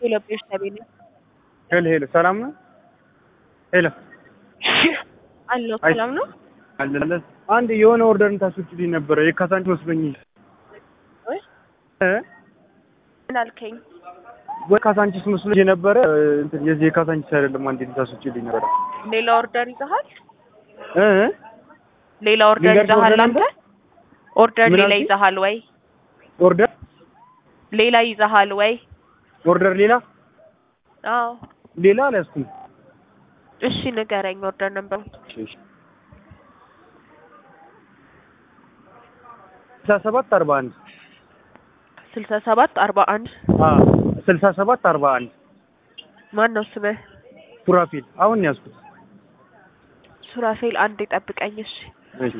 የለብሽ ተቤለ ሄሎ ሄሎ፣ ሰላም ነው? ሄሎ አለው አይ- ሰላም ነው አለ አንድ የሆነ ኦርደር ታስወጪልኝ ነበረ የካሳንቺ መስሎኝ ወይ እ ምን አልከኝ? ወይ ካሳንቺስ መስሎኝ የነበረ እንትን የዚህ የካሳንቺስ አይደለም። አንዴ ታስወጪልኝ ነበረ ሌላ ኦርደር ይዘሃል? እ ሌላ ኦርደር ልንገርሽ ይዘሃል ኦርደር አንተ? ነበር? ኦርደር ምን ሌላ አልሽኝ? ይዘሃል ወይ? ኦርደር ሌላ ይዘሃል ወይ? ኦርደር ሌላ አዎ ሌላ አልያዝኩም። እሺ ንገረኝ ኦርደር ነበር። ስልሳ ሰባት አርባ አንድ ስልሳ ሰባት አርባ አንድ ስልሳ ሰባት አርባ አንድ ማን ነው ስምህ? ሱራፊል አሁን ነው ያዝኩት። ሱራፌል አንድ ጠብቀኝ እሺ። እሺ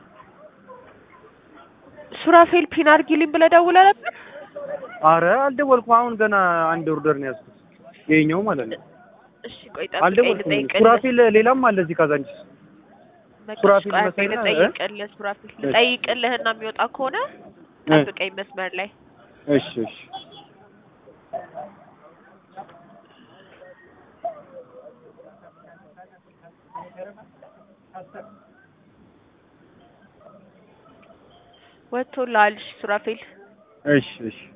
ሱራፌል ፒን አድርጊልኝ ብለህ ደውለህ ነበር? አረ አልደወልኩም። አሁን ገና አንድ ኦርደር ነው ያዝኩት። ይኸኛው ማለት ነው። እሺ ቆይ ጠብቀኝ አልደወልኩም። ልጠይቅልህ። ሱራፊል ሌላም አለ እዚህ ካዛንቺስ። በቃ ሱራፌል ቆይ አንዴ መሰለኝ፣ እ? ልጠይቅልህ ሱራፌል ልጠይቅልህና የሚወጣ ከሆነ እ? ጠብቀኝ መስመር ላይ እሺ እሺ ወጥቶልሃል። እሺ ሱራፌል እሺ እሺ